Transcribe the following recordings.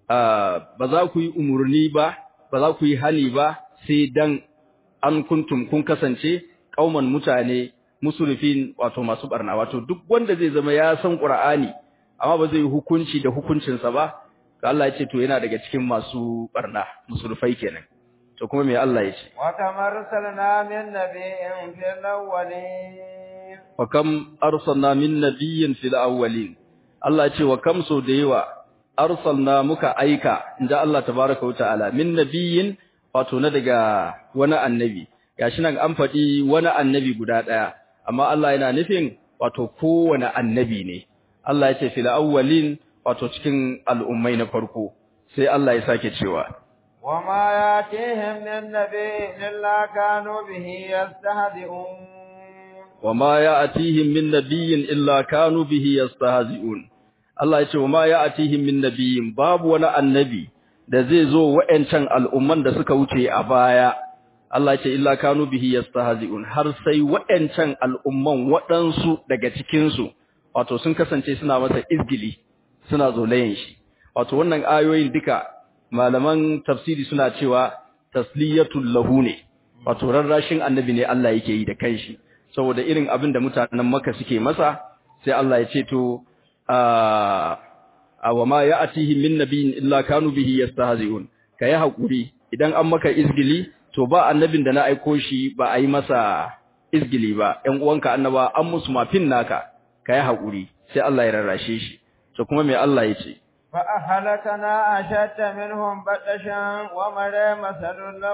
ba za ku yi umurni ba ba za ku yi hani ba sai dan an kuntum kun kasance kauman mutane musulfin wato masu barna wato duk wanda zai zama ya san Qur'ani amma ba zai hukunci da hukuncinsa ba Allah ya ce to yana daga cikin masu barna musulfai kenan to kuma me Allah ya ce wa tamarsalna min nabiyyin fil awwalin wa kam arsalna min nabiyyin fil awwalin Allah ya ce wa kam so da yawa arsalna muka aika inda Allah tabaaraka wa ta'ala min nabiyyin wato na daga wani annabi gashi nan an faɗi wani annabi guda ɗaya amma Allah yana nufin wato kowane annabi ne Allah ya ce fil awwalin wato cikin al'ummai na farko sai Allah ya sake cewa وما ياتيهم من نبي إلا كانوا به يستهزئون وما ياتيهم من نبي إلا كانوا به يستهزئون Allah ya ce wa ma ya'atihim min nabiyyin babu wani annabi da zai zo wa'ancan al'umman da suka wuce a baya Allah ya ce illa kanu bihi yastahzi'un har sai wa'ancan al'umman waɗansu daga cikin su wato sun kasance suna masa izgili suna zolayen shi wato wannan ayoyin duka malaman tafsiri suna cewa tasliyatul lahu ne wato rarrashin annabi ne Allah yake yi da kanshi saboda irin abin da mutanen Makka suke masa sai Allah ya ce to a wa ma ya'tihi min nabiyyin illa kanu bihi yastahzi'un kai hakuri idan an maka izgili to ba annabin da na aiko shi ba a yi masa izgili ba ƴan uwanka annaba an musu mafin naka kai hakuri sai Allah ya rarrashe shi to kuma me Allah ya ce فأهلكنا أشد منهم بطشا ومرى مثل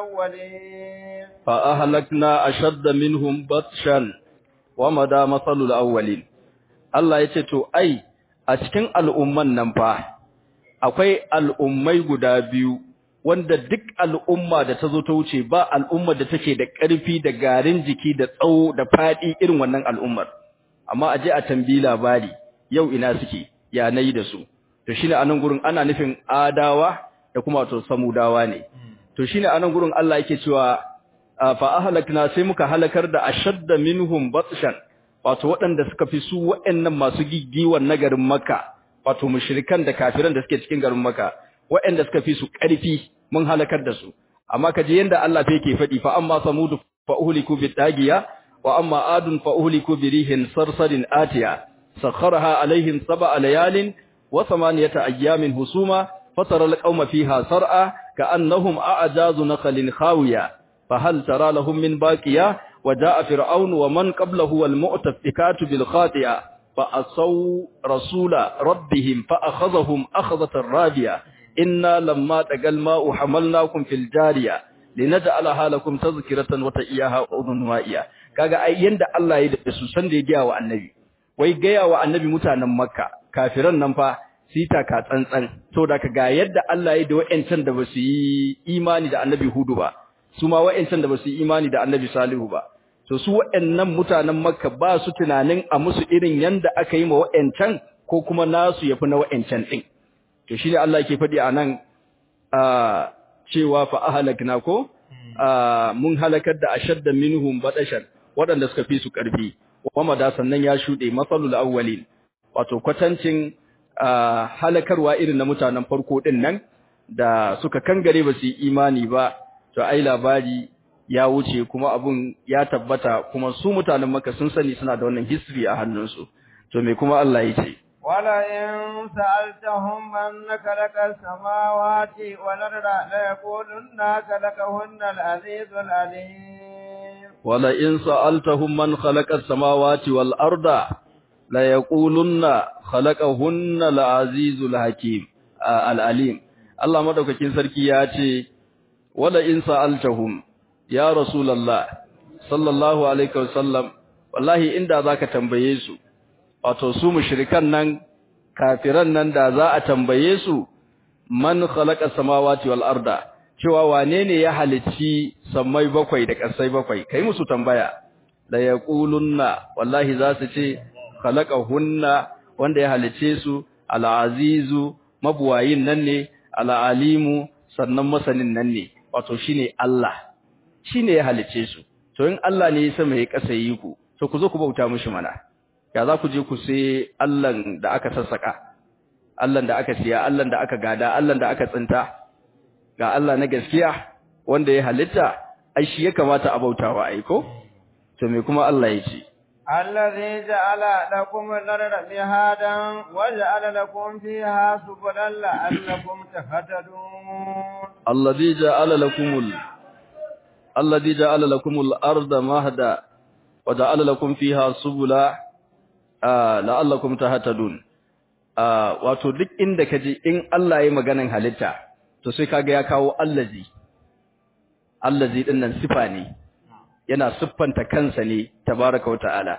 الأولين فأهلكنا أشد منهم بطشا ومدى مثل الأولين Allah ya ce to ai a cikin al'umman nan fa akwai al'ummai guda biyu wanda duk al'umma da ta zo ta wuce ba al'ummar da take da ƙarfi da garin jiki da tsawo da faɗi irin wannan al'ummar amma aje a tambayi labari yau ina suke ya nayi da su to shine anan gurin ana nufin adawa da kuma to samudawa ne to shine anan gurin Allah yake cewa fa ahlakna sai muka halakar da ashadda minhum batshan wato waɗanda suka fi su waɗannan masu giggiwan na garin Makka wato mushrikan da kafiran da suke cikin garin Makka waɗanda suka fi su ƙarfi mun halakar da su amma kaje yanda Allah fa yake faɗi fa amma samudu fa uhliku bitagiya wa amma adun fa uhliku birihin sarsarin atiya sakharaha alaihim sab'a layalin wa thamaniyata ayyamin husuma fatara alqauma fiha sar'a ka'annahum a'jazu naqlin khawiya fa hal tara lahum min baqiya وجاء فرعون ومن قبله والمؤتفكات بالخاطئة فأصوا رسول ربهم فأخذهم أخذة رابية إنا لما تقى الماء حملناكم في الجارية لنجعلها لكم تذكرة وتئياها أذن وائية kaga ai yanda Allah ya da su san da ya gaya wa annabi wai gaya wa annabi mutanen makka kafiran nan fa sita ka tsantsan to da ga yadda Allah ya da wa'ancan da basu yi imani da annabi hudu ba su ma wa'ancan da basu yi imani da annabi salihu ba to su waɗannan mutanen Makka ba su tunanin a musu irin yanda aka yi ma waɗancan ko kuma nasu yafi na waɗancan din to shine Allah yake faɗi anan cewa fa ahlakna ko mun halakar da ashadda minhum badashan waɗanda suka fi su ƙarfi wama da sannan ya shuɗe masalul awwalin wato kwatancin halakarwa irin na mutanen farko din nan da suka kangare ba su yi imani ba to ai labari ya wuce kuma abun ya tabbata kuma su mutanen maka sun sani suna da wannan history a hannunsu to me kuma Allah ya ce wala in sa'altahum man khalaqa samawati wal arda la yaqulunna khalaqahunna al-azizul alim wala in sa'altahum man khalaqa samawati wal arda la yaqulunna khalaqahunna al-azizul hakim al-alim Allah madaukakin sarki ya ce wala in sa'altahum ya Rasulallah sallallahu alaihi wasallam wallahi inda zaka tambaye su wato su mushrikan nan kafiran nan da za a tambaye su man khalaqa samawati wal arda cewa wane ne ya halicci sammai bakwai da ƙasai bakwai kai musu tambaya la yaqulunna wallahi za su ce khalaqahunna wanda ya halicce su al azizu mabuwayin nan ne al alimu sannan masanin nan ne wato shine Allah shi ne ya halice su to in Allah ne ya sama ya kasa yi ku to ku zo ku bauta mishi mana ya za ku je ku sai Allahn da aka sassaka Allah da aka siya Allah da aka gada Allah da aka tsinta ga Allah na gaskiya wanda ya halitta ai shi ya kamata a bautawa ai ko to me kuma Allah ya ce الذي جعل لكم الأرض مهادا وجعل لكم فيها سبلا لعلكم تهتدون الذي جعل لكم ال... الذي جعل لكم الأرض مهدا وجعل لكم فيها سبلا آه لعلكم تهتدون آه wato duk inda kaje in Allah ya maganan halitta to sai kaga ya kawo allazi allazi din nan sifa ne yana siffanta kansa ne tabaraka wa ta'ala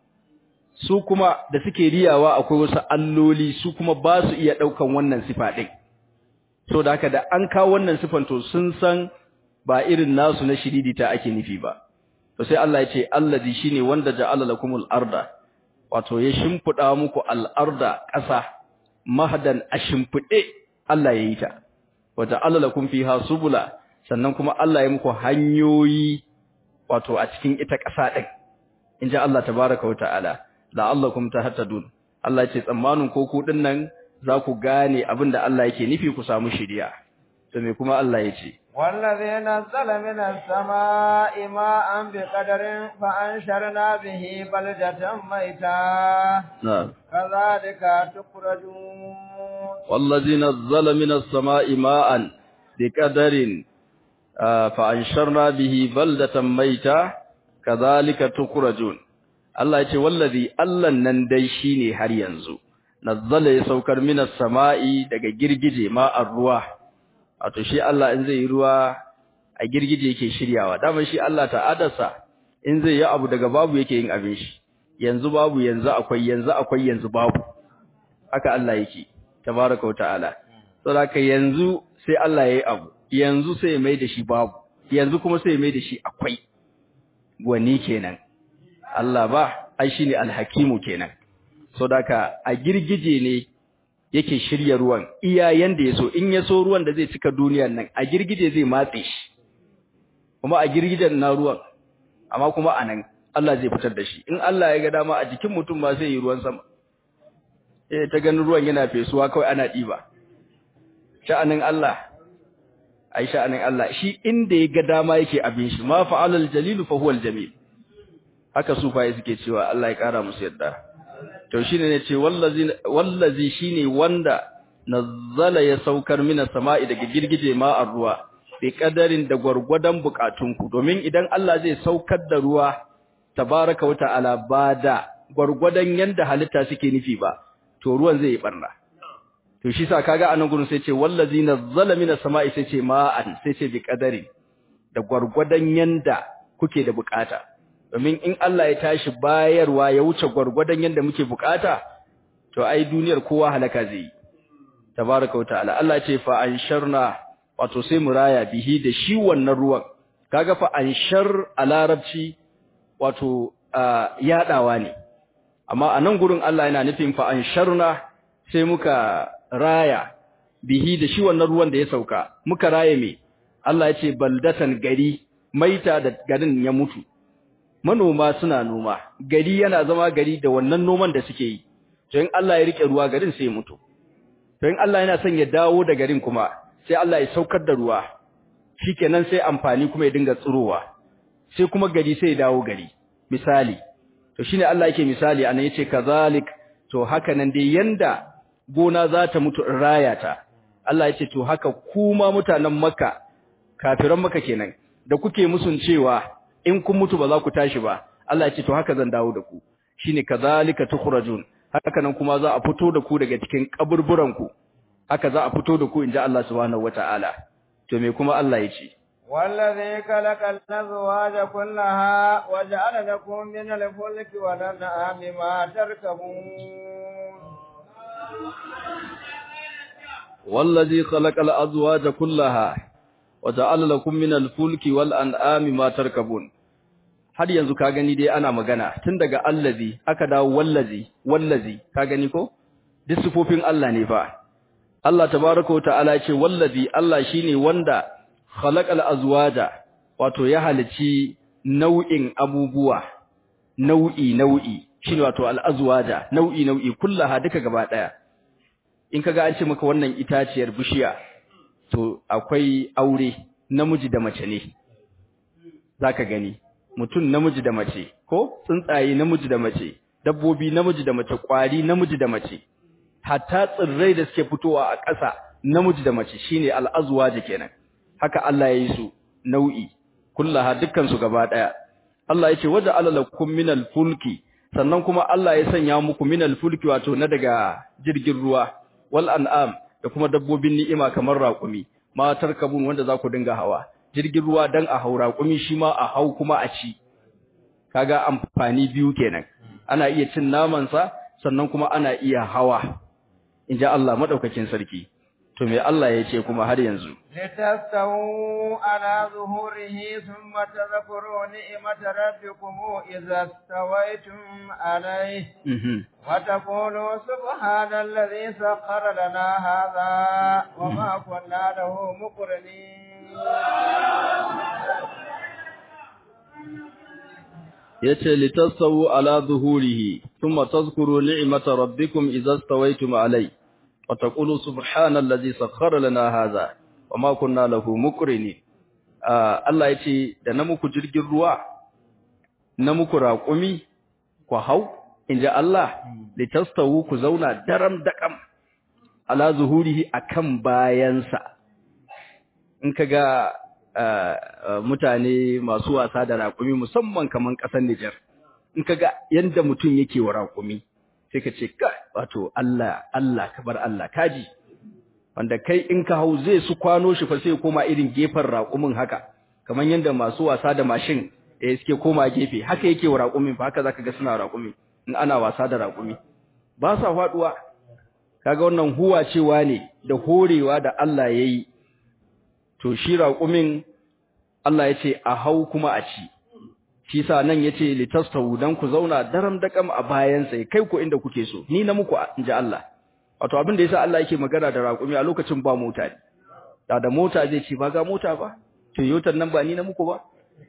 su kuma da suke riyawa akwai wasu alloli su kuma ba su iya daukan wannan sifa din so da haka da an kawo wannan sifan to sun san ba irin nasu na shiridita ake nufi ba to sai Allah ya ce allazi shine wanda ja'ala lakumul arda wato ya shimfida muku al-arda ƙasa mahdan ashimfide Allah ya yi ta wa ja'ala lakum fiha subula sannan kuma Allah ya muku hanyoyi wato a cikin ita ƙasa ɗin in ji Allah tabaraka wa ta'ala la'allakum tahtadun Allah ce tsammanin ko ku din nan za ku gane abin da Allah yake nufi ku samu shiriya to me kuma Allah ya ce والذي نزل من السماء ماء بقدر فأنشرنا به بلدة ميتا نعم كذلك تخرجون والذي نزل من السماء ماء بقدر fa'ansharna bihi baldatan maita kazalika tukrajun Allah ya ce wallazi Allahn nan dai shine har yanzu nazzala ya saukar minas sama'i daga girgije ma'ar ruwa wato shi Allah in zai yi ruwa a girgije yake shiryawa dama shi Allah ta'adarsa in zai yi abu daga babu yake yin abin shi yanzu babu yanzu akwai yanzu akwai yanzu babu haka Allah yake tabaraka wa ta'ala saboda yanzu sai Allah yayi abu yanzu sai mai da shi babu yanzu kuma sai mai da shi akwai wani kenan Allah ba ai shine alhakimu kenan so daka a girgije ne yake shirya ruwan iya yanda yaso in yaso ruwan da zai cika duniyar nan a girgije zai matse shi kuma a girgijen na ruwan amma kuma anan Allah zai fitar da shi in Allah ya ga dama a jikin mutum ma sai yi ruwan sama eh ta ganin ruwan yana fesuwa kawai ana diba sha'anin Allah ai sha'anin Allah shi inda ya ga dama yake abin shi ma fa'alal jalil fa huwal jamil haka sufaye suke cewa Allah ya kara musu yadda to shine ne ce wallazi wallazi shine wanda nazzala ya saukar mina sama'i daga girgije ma ruwa bi kadarin da gwargwadon bukatunku domin idan Allah zai saukar da ruwa tabaraka wa ta'ala ba da gwargwadon yanda halitta suke nufi ba to ruwan zai yi barna to shi sa kaga anan gurin sai ce wallazi nazzala minas sama'i sai ce ma'an sai ce bi qadari da gwargwadon yanda kuke da bukata domin in Allah ya tashi bayarwa ya wuce gwargwadon yanda muke bukata to ai duniyar kowa halaka zai yi tabaraka wa ta'ala Allah ce fa ansharna wato sai mu raya bihi da shi wannan ruwan kaga fa anshar a larabci wato yadawa ne amma anan gurin Allah yana nufin fa ansharna sai muka raya bihi da shi wannan ruwan da ya sauka muka raye me Allah ya ce baldatan gari maita da garin ya mutu manoma suna noma gari yana zama gari da wannan noman da suke yi to in Allah ya rike ruwa garin sai ya mutu to in Allah yana son ya dawo da garin kuma sai Allah ya saukar da ruwa shikenan sai amfani kuma ya dinga tsirowa sai kuma gari sai ya dawo gari misali to shine Allah yake misali anan yace kazalik to haka nan dai yanda gona za ta mutu in raya ta Allah ya ce to haka kuma mutanen Makka kafiran Makka kenan da kuke musun cewa in kun mutu ba za ku tashi ba Allah ya ce to haka zan dawo da ku shine kazalika tukhrajun haka nan kuma za a fito da ku daga cikin kaburburan ku haka za a fito da ku inji Allah subhanahu wataala to me kuma Allah ya ce والذي خلق الأزواج كلها وجعل لكم من الفلك والأنعام ما تركبون والذي خلق الأزواج كلها وجعل لكم من الفلك والأنعام ما تركبون har yanzu ka gani dai ana magana tun daga allazi aka dawo wallazi wallazi ka gani ko duk sifofin Allah ne fa Allah tabaaraka ta'ala ce wallazi Allah shine wanda khalaqal azwaja wato ya halici nau'in abubuwa nau'i nau'i shine wato al azwaja nau'i nau'i kullaha duka gaba daya in kaga an ce maka wannan itaciyar bishiya to akwai aure namiji da mace ne zaka gani mutum namiji da mace ko tsuntsaye namiji da mace dabbobi namiji da mace kwari namiji da mace hatta tsirrai da suke fitowa a ƙasa namiji da mace shine al'azwaji kenan haka Allah ya yi su nau'i kullaha dukkan su gaba daya Allah ya ce waja alalakum minal fulki sannan kuma Allah ya sanya muku minal fulki wato na daga jirgin ruwa wal an'am da kuma dabbobin ni'ima kamar raƙumi ma tarkabun wanda za ku dinga hawa jirgin ruwa dan a hau raƙumi shi ma a hau kuma a ci kaga amfani biyu kenan ana iya cin naman sa sannan kuma ana iya hawa inji Allah madaukakin sarki to me Allah ya ce kuma har yanzu litastawu ala zuhurihi thumma tadhkuru ni'mata rabbikum idza stawaytum alayhi wa taqulu subhanalladhi sakhkhara lana hadha wa ma kunna lahu muqrinin yace litastawu ala zuhurihi thumma tadhkuru ni'mata rabbikum idza stawaytum alayhi wa taqulu subhanallazi sakhkhara lana hadha wama kunna lahu muqrinin Allah yace da na muku jirgin ruwa na muku raƙumi ku hau inji Allah litastawu ku zauna daram daƙam ala zuhurihi akan bayansa in kaga mutane masu wasa da raƙumi musamman kaman ƙasar Nijar in kaga yanda mutum yake wa raƙumi sai ka ce ka wato Allah Allah kabar Allah kaji wanda kai in ka hau zai su kwano shi fa sai koma irin gefen raƙumin haka kaman yanda masu wasa da mashin eh suke koma gefe haka yake wa raƙumin fa haka zaka ga suna raƙumi in ana wasa da raƙumi ba sa faduwa kaga wannan huwa cewa ne da horewa da Allah yayi to shi raƙumin Allah ya ce a hau kuma a ci shi sa nan ya ce litastawu dan ku zauna daram dakam a bayansa kai ku inda kuke so ni na muku inji Allah wato abin da yasa Allah yake magana da raƙumi a lokacin ba mota ne da da mota zai ce ba ga mota ba Toyota nan ba ni na muku ba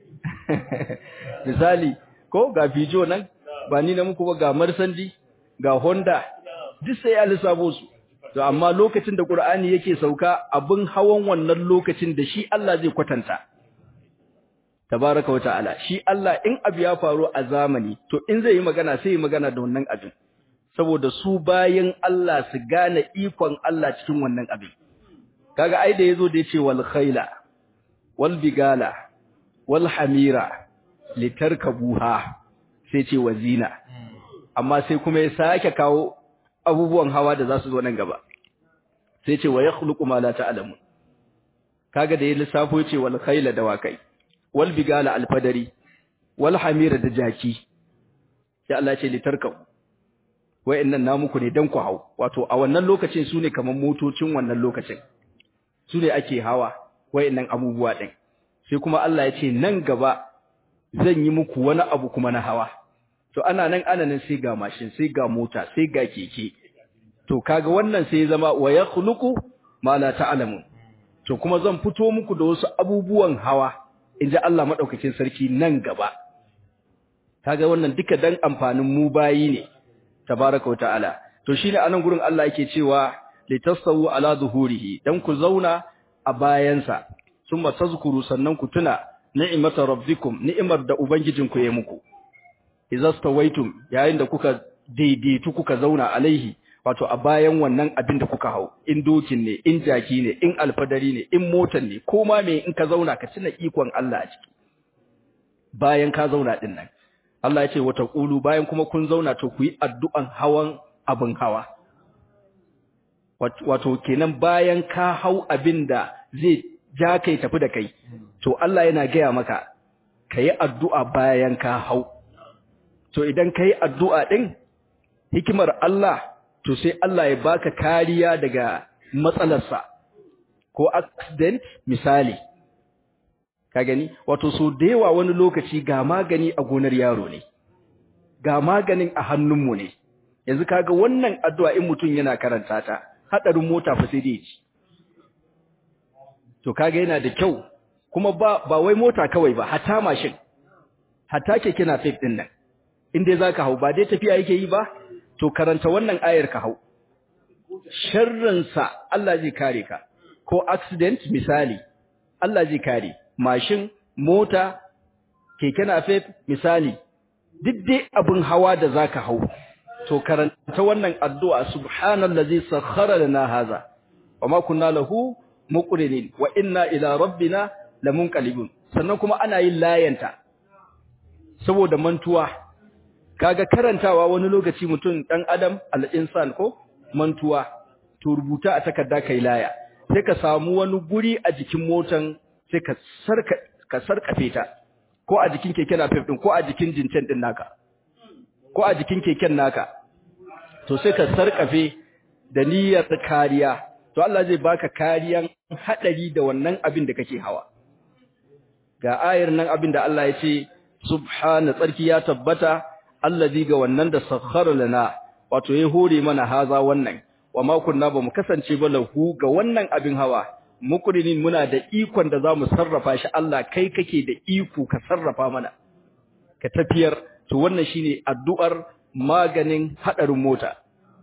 misali ko ga Peugeot nan ba ni na muku ba ga Mercedes ga Honda duk sai ya lissafo su to amma lokacin da Qur'ani yake sauka abin hawan wannan lokacin da shi Allah zai kwatanta tabaraka wa ta'ala shi Allah in abu ya faru a zamani to in zai yi magana sai yi magana da wannan abin saboda su bayan Allah su gane ikon Allah cikin wannan abin kaga ai da yazo da yace wal khaila wal bigala wal hamira litarkabuha sai ce wazina amma sai kuma ya sake kawo abubuwan hawa da za su zo nan gaba sai ce wa yakhluqu ma la ta'lamun kaga da ya lissafo yace wal khayla dawakai wal bigala alfadari wal hamira da jaki sai Allah ya ce litarkabu wayannan namuku ne dan ku hau wato a wannan lokacin sune kaman motocin wannan lokacin sune ake hawa wayannan abubuwa din sai kuma Allah ya ce nan gaba zan yi muku wani abu kuma na hawa to ana nan ana nan sai ga mashin sai ga mota sai ga keke to kaga wannan sai ya zama wa yakhluqu ma la ta'lamun to kuma zan fito muku da wasu abubuwan hawa inji Allah madaukakin sarki nan gaba kaga wannan duka dan amfanin mu bayi ne tabaraka wa ta'ala to shine anan gurin Allah yake cewa litasawu ala zuhurihi dan ku zauna a bayansa summa tazkuru sannan ku tuna ni'mata rabbikum ni'imar da ubangijinku ya muku idza stawaitum yayin da kuka daidaitu kuka zauna alaihi wato a bayan wannan abin da kuka hau in dokin ne in jaki ne in alfadari ne in motan ne ko ma me in ka zauna ka tuna ikon Allah a ciki bayan ka zauna din nan Allah ya ce wata qulu bayan kuma kun zauna to ku yi addu'an hawan abin hawa wato kenan bayan ka hau abin da zai ja kai tafi da kai to Allah yana gaya maka kayi addu'a bayan ka hau to idan kayi addu'a din hikimar Allah to sai Allah ya baka kariya daga matsalarsa ko accident misali ka gani wato so da yawa wani lokaci ga magani a gonar yaro ne ga maganin a hannunmu ne yanzu kaga wannan addu'a in mutum yana karanta ta hadarin mota fa sai dai ci to kaga yana da kyau kuma ba ba wai mota kawai ba hatta mashin hatta keke na fit din nan in dai zaka hau ba dai tafiya yake yi ba to karanta wannan ayar ka hau sharrinsa Allah zai kare ka ko accident misali Allah zai kare mashin mota keke napep misali duk dai abin hawa da zaka hau to karanta wannan addu'a subhanallazi sakhkhara lana haza wama kunna lahu muqrinin wa inna ila rabbina lamunqalibun sannan kuma ana yin layanta saboda mantuwa kaga karantawa wani lokaci mutum dan adam al-insan ko mantuwa to rubuta a takarda kai laya sai ka samu wani guri a jikin motan sai ka sarka ka sarkafe ta ko a jikin keken napep din ko a jikin jincen din naka ko a jikin keken naka to sai ka sarkafe da niyyar kariya to Allah zai baka kariyan hadari da wannan abin da kake hawa ga ayar nan abin da Allah ya ce subhana tsarki ya tabbata allazi ga wannan da sakhara lana wato ya hore mana haza wannan wa ma kunna bamu kasance ba lahu ga wannan abin hawa mukrinin muna da ikon da zamu sarrafa shi Allah kai kake da iko ka sarrafa mana ka tafiyar to wannan shine addu'ar maganin hadarin mota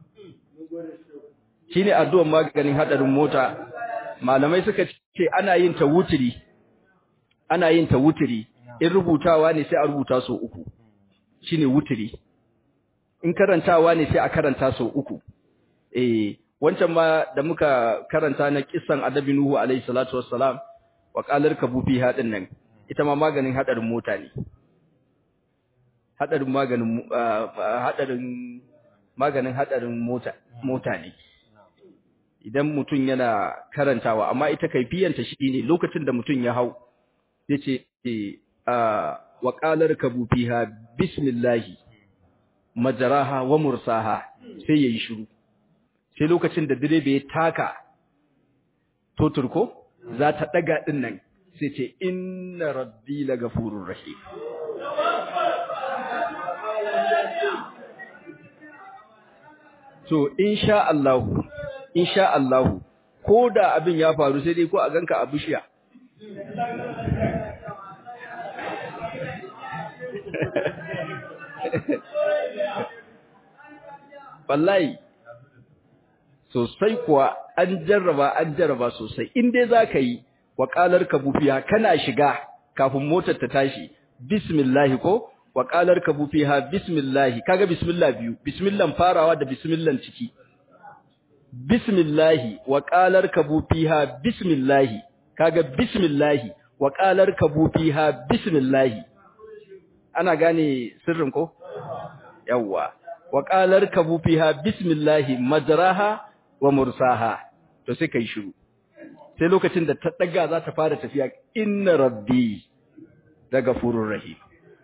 shine addu'ar maganin hadarin mota malamai suka ce ana yin ta wutiri ana yin ta wutiri in rubutawa ne sai a rubuta so uku shine wutiri in karantawa ne sai a karanta so uku eh wancan ma da muka karanta na kissan adabi nuhu alaihi salatu wassalam wa qalar kabu fi hadin nan ita ma maganin hadarin mota ne hadarin maganin hadarin maganin hadarin mota mota ne idan mutum yana karantawa amma ita kaifiyanta shine lokacin da mutum ya hau yace wa qalar kabu fiha bismillahi majaraha wa mursaha sai yayi shiru sai lokacin da direba ya taka totur ko za ta daga din nan sai ce inna rabbi lagafurur rahim to insha Allah insha Allah ko da abin ya faru sai dai ko a ganka a bishiya wallahi sosai kuwa an jarraba an jarraba sosai in dai zaka yi waqalar kabufiya kana shiga kafin motar ta tashi bismillah ko waqalar kabufiha bismillah kaga bismillah biyu bismillah farawa da bismillah ciki bismillah waqalar kabufiha bismillah kaga bismillah waqalar kabufiha bismillah ana gane sirrin ko yawwa wa qalar kabu fiha bismillahi majraha wa mursaha to sai kai shiru sai lokacin da ta daga za ta fara tafiya inna rabbi daga furur rahim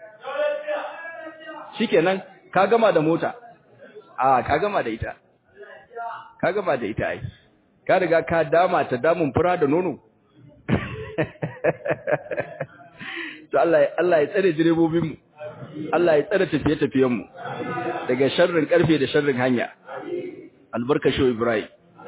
shikenan ka gama da mota a ka gama da ita ka gama da ita ai ka riga ka dama ta damun fura da nono to Allah Allah ya tsare direbobin mu Allah ya tsare tafiye-tafiyen mu daga sharrin karfe da sharrin hanya albarka shi Ibrahim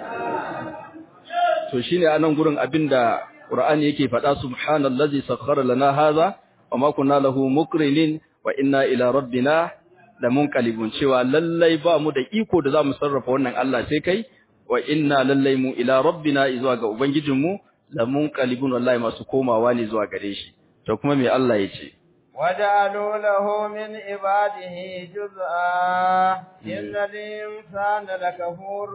to shine anan gurin abinda Qur'ani yake faɗa subhanallazi sakhkhara lana hadha wama kunna lahu muqrinin wa inna ila rabbina lamunqalibun cewa lallai ba mu da iko da zamu sarrafa wannan Allah sai kai wa inna lallai mu ila rabbina zuwa ga ubangijinmu lamunqalibun wallahi masu komawa ne zuwa gare shi to kuma me Allah yace وجعلوا له من عباده جزءا إن الإنسان لكفور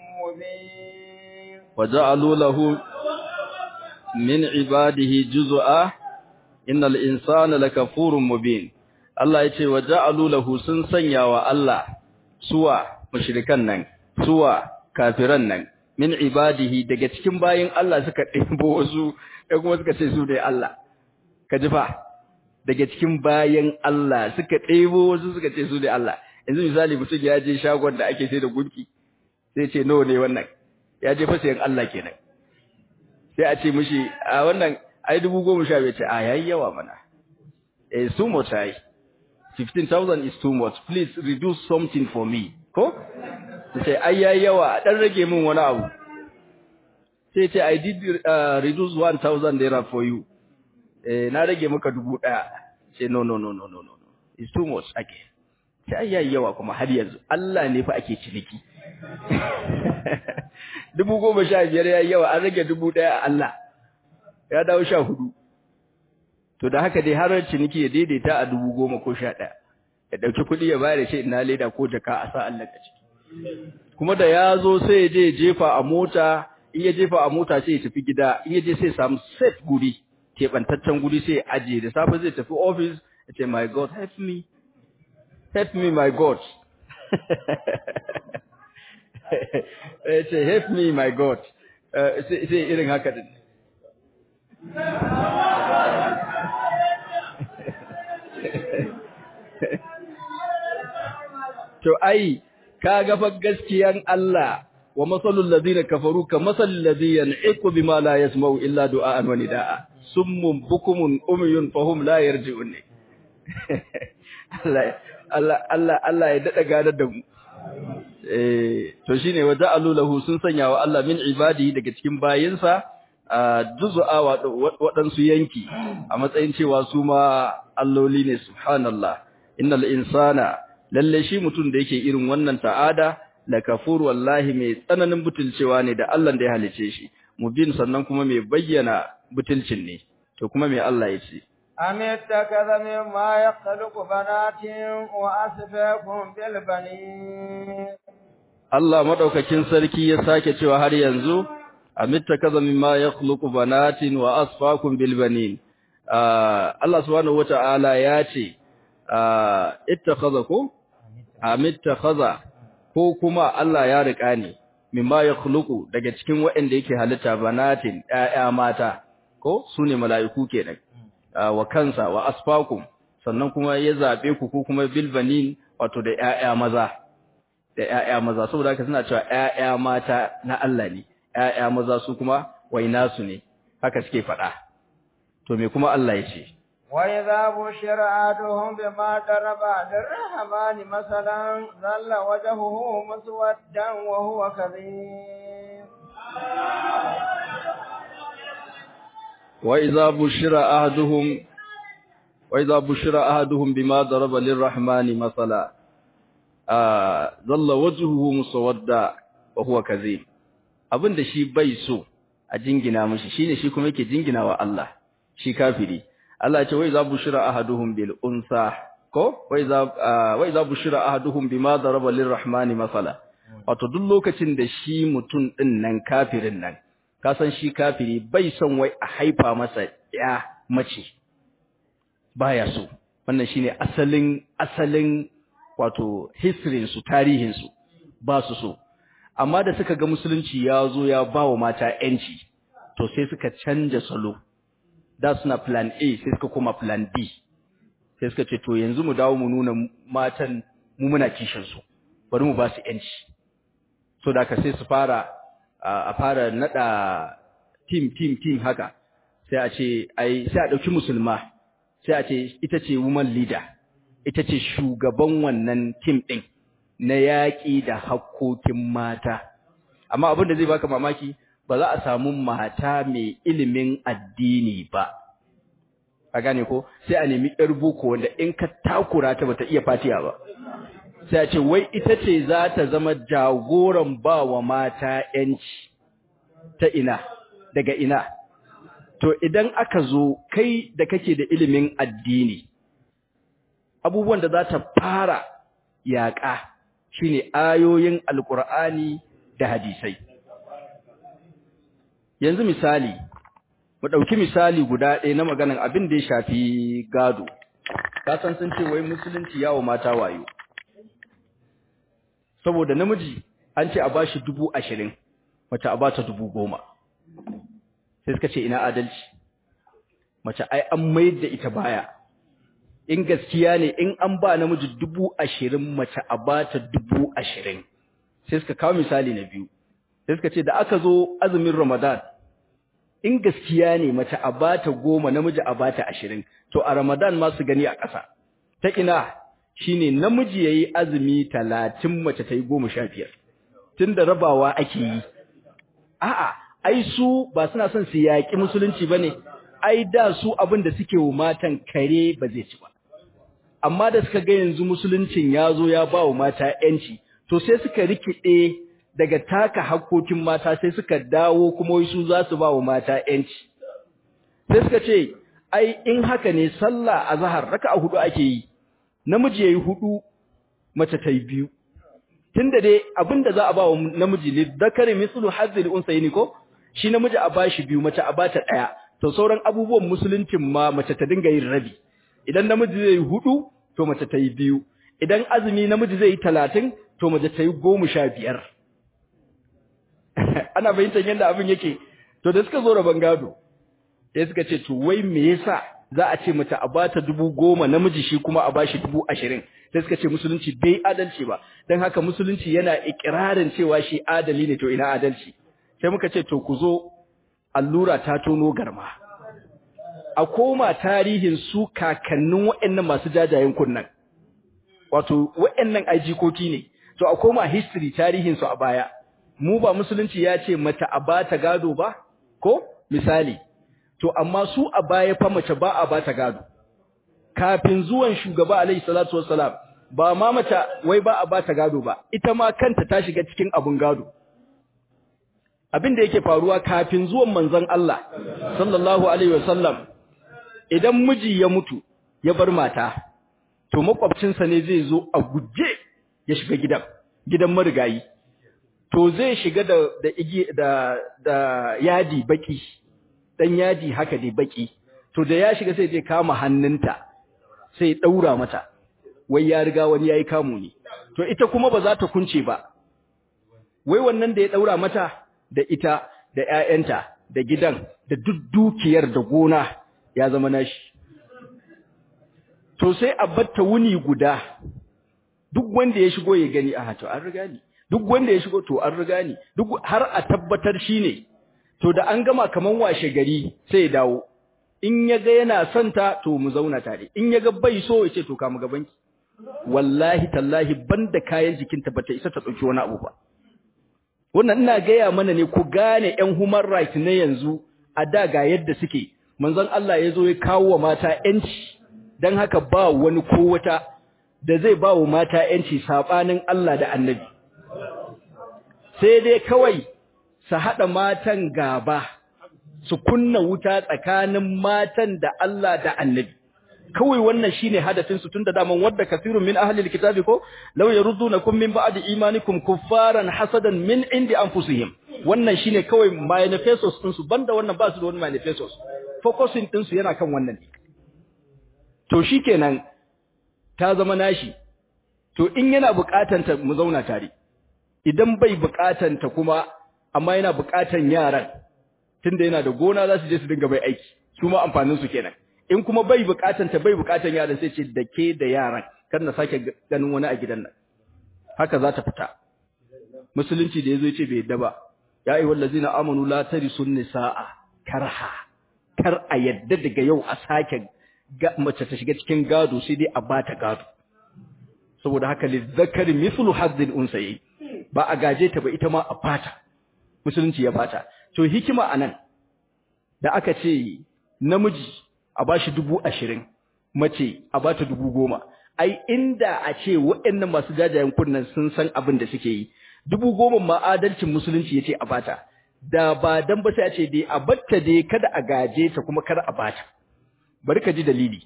مبين وجعلوا له من عباده جزءا إن الإنسان لكفور مبين Allah ya ce wa ja'alu lahu sun sanya wa Allah suwa mushrikan nan suwa kafiran nan min ibadihi daga cikin bayin Allah suka ɗebo wasu ɗan kuma suka ce su dai Allah ka ji fa daga cikin bayan Allah suka ɗebo wasu suka ce su ne Allah yanzu misali mutum ya je shagon da ake sai da gunki sai ce nawa ne wannan ya je fasiyan Allah kenan sai a ce mishi a wannan ai dubu goma sha bai ce a yayi yawa mana eh su much ai 15000 is too much please reduce something for me ko sai ai yayi yawa dan rage min wani abu sai ce i did uh, reduce 1000 naira for you eh na rage maka dubu daya sai no no no no no no it's too much again sai ai yayi yawa kuma har yanzu Allah ne fa ake ciniki dubu goma sha biyar ya yi yawa an rage dubu ɗaya a Allah ya dawo sha hudu to da haka dai har ciniki ya daidaita a dubu goma ko sha ɗaya ya ɗauki kuɗi ya bayar da shi ina leda ko jaka a sa Allah ka ciki kuma da ya zo sai ya je jefa a mota in ya jefa a mota sai ya tafi gida in ya je sai samu safe guri keɓantaccen guri sai ya ajiye da safe zai tafi office ya ce my god help me help me my god ya ce help me my god sai irin haka din to ai ka ga fa gaskiyan Allah wa masalul ladina kafaru ka masal ladhi yan'iqu bima la yasma'u illa du'aan wa nidaa summun bukumun umyun fahum la yarji'un Allah Allah Allah Allah ya dada gadar da mu eh to shine wa ja'alu lahu sun sanya wa Allah min ibadihi daga cikin bayinsa juz'a waɗansu yanki a matsayin cewa su ma alloli ne subhanallah innal insana lalle shi mutum da yake irin wannan ta'ada la kafur wallahi mai tsananin butulcewa ne da Allah da ya halice shi mubin sannan kuma mai bayyana butulcin ne to kuma mai Allah ya ce أم اتخذ مما يخلق بنات وأسفاكم بالبنين Allah madaukakin sarki ya sake cewa har yanzu am ittakaza mimma yakhluqu banatin wa asfakum bil banin Allah subhanahu wataala ya ce ittakhadha ko amittakhadha ko kuma Allah ya rika ne mimma yakhluqu daga cikin waɗanda yake halitta banatin ƴaƴa mata ko sune mala'iku kenan wa kansa wa asfakum sannan kuma ya zabe ku ko kuma bil banin wato da ƴaƴa maza da ƴaƴa maza saboda haka suna cewa ƴaƴa mata na Allah ne ƴaƴa maza su kuma waina su ne haka suke faɗa to me kuma Allah ya ce وإذا بشر أحدهم بما ضرب للرحمن مثلا ظل وجهه مسودا وهو كظيم وإذا بشر أحدهم وإذا بشر أحدهم بما ضرب للرحمن مثلا آه ظل وجهه مسودا وهو كظيم abin da shi bai so a jingina mishi shine shi kuma yake jingina wa Allah shi kafiri Allah ce wai za bushira ahaduhum bil unsa ko wai za wai za bushira ahaduhum bima daraba lirrahmani masala wato duk lokacin da shi mutun din nan kafirin nan ka san shi kafiri bai son wai a haifa masa ya mace baya so wannan shine asalin asalin wato history su tarihin su ba su so amma da suka ga musulunci ya zo ya bawa mata yanci to sai suka canja salo da suna plan A sai suka koma plan B sai suka ce to yanzu mu dawo mu nuna matan mu muna kishin su bari mu ba su yanci so da ka sai su fara a fara nada team team team haka sai a ce ai sai a dauki musulma sai a ce ita ce woman leader ita ce shugaban wannan team din na yaƙi da hakkokin mata amma abin da zai baka mamaki ba za a samu mata mai ilimin addini ba a gane ko sai a nemi yar boko wanda in ka takura ta bata iya fatiya ba sai a ce wai ita ce za ta zama jagoran ba wa mata yanci ta ina daga ina to idan aka zo kai da kake da ilimin addini abubuwan da za ta fara yaƙa shine ayoyin alkur'ani da hadisai yanzu misali mu ɗauki misali guda ɗaya na maganan abin da ya shafi gado ka san sun ce wai musulunci yawo mata wayo saboda namiji an ce a bashi dubu ashirin mace a bata dubu goma sai suka ce ina adalci mace ai an mayar da ita baya in gaskiya ne in an ba namiji dubu ashirin mace a bata dubu ashirin sai suka kawo misali na biyu sai suka ce da aka zo azumin ramadan in gaskiya ne mace a bata goma namiji a bata ashirin to a ramadan ma su gani a ƙasa ta ina shine namiji yayi azumi talatin mace ta yi goma sha biyar tun da rabawa ake yi a'a ai su ba suna son su yaƙi musulunci ba ne ai da su abin da suke wa matan kare ba zai ci ba amma da suka ga yanzu musuluncin ya zo ya ba wa mata ‘yanci, to sai suka rikide daga taka hakkokin mata sai suka dawo kuma wai su za su ba wa mata yanci sai suka ce ai in haka ne sallah azhar raka'a hudu ake yi namiji yayi hudu mace ta yi biyu tunda dai abinda za a ba wa namiji ne zakari mislu hazzil unsayni ko shi namiji a bashi biyu mace a bata daya to sauran abubuwan musuluncin ma mace ta dinga yin rabi idan namiji zai yi hudu to mace ta yi biyu idan azumi namiji zai yi talatin to mace ta yi goma sha biyar ana fahimtar yadda abin yake to da suka zo rabon gado sai suka ce to wai me yasa za a ce mace a bata dubu goma namiji shi kuma a bashi dubu ashirin sai suka ce musulunci bai adalci ba don haka musulunci yana ikirarin cewa shi adali ne to ina adalci sai muka ce to ku zo allura ta tono garma a koma tarihin su kakannin waɗannan masu jajayen kunnan wato waɗannan ajikoki ne to a koma history tarihin su a baya mu ba musulunci ya ce mata a bata gado ba ko misali to amma su a baya fa mace ba a bata gado kafin zuwan shugaba alaihi salatu wassalam ba ma mace wai ba a bata gado ba ita ma kanta ta shiga cikin abun gado abin da yake faruwa kafin zuwan manzon Allah sallallahu alaihi wasallam idan miji ya mutu ya bar mata to makwabcinsa ne zai zo a guje ya shiga gidan gidan marigayi to zai shiga da da igi da da yadi baki dan yadi haka dai baki to da ya shiga sai je kama hannunta sai daura mata wai ya riga wani yayi kamu ne to ita kuma ba za ta kunce ba wai wannan da ya daura mata da ita da ƴaƴanta da gidan da duk dukiyar da gona ya zama nashi to sai a batta wuni guda duk wanda ya shigo ya gani a to an riga ni duk wanda ya shigo to an riga ni duk har a tabbatar shine to da an gama kaman washe gari sai ya dawo in ya ga yana son ta to mu zauna tare in ya ga bai so ya ce to ka mu gabanki wallahi tallahi banda kayan jikinta bata isa ta dauki wani abu ba wannan ina gaya mana ne ku gane ƴan human rights na yanzu a da ga yadda suke manzon Allah ya zo ya kawo wa mata ƴanci dan haka ba wani ko wata da zai ba wa mata ƴanci sabanin Allah da Annabi sai dai kawai su hada matan gaba su kunna wuta tsakanin matan da Allah da Annabi kawai wannan shine hadafin su tunda daman wadda kafirun min ahli alkitabi ko law yaruddunakum min ba'di imanikum kuffaran hasadan min indi anfusihim wannan shine kawai manifestos din su banda wannan ba su da wani manifestos focusing din su yana kan wannan ne to shikenan ta zama nashi to in yana bukatan ta mu zauna tare idan bai bukatan ta kuma amma yana bukatan yaran tunda yana da gona za su je su dinga bai aiki su ma amfanin su kenan in kuma bai bukatan ta bai bukatan yaran sai ce da ke da yaran kar na sake ganin wani a gidan nan haka za ta fita musulunci da yazo yace bai yadda ba ya ayyuhal ladzina amanu la tarisun nisaa karha kar a yadda daga yau a sake mace ta shiga cikin gado sai dai a bata gado saboda haka lizzakari mithlu hazzil unsayi ba a gaje ta ba ita ma a bata musulunci ya bata to hikima anan da aka ce namiji a bashi dubu ashirin mace a bata dubu goma ai inda a ce waɗannan masu jajayen kunnan sun san abin da suke yi dubu goma ma adalcin musulunci ya ce a bata da ba dan ba sai a ce dai a batta dai kada a gaje ta kuma kada a bata bari ka ji dalili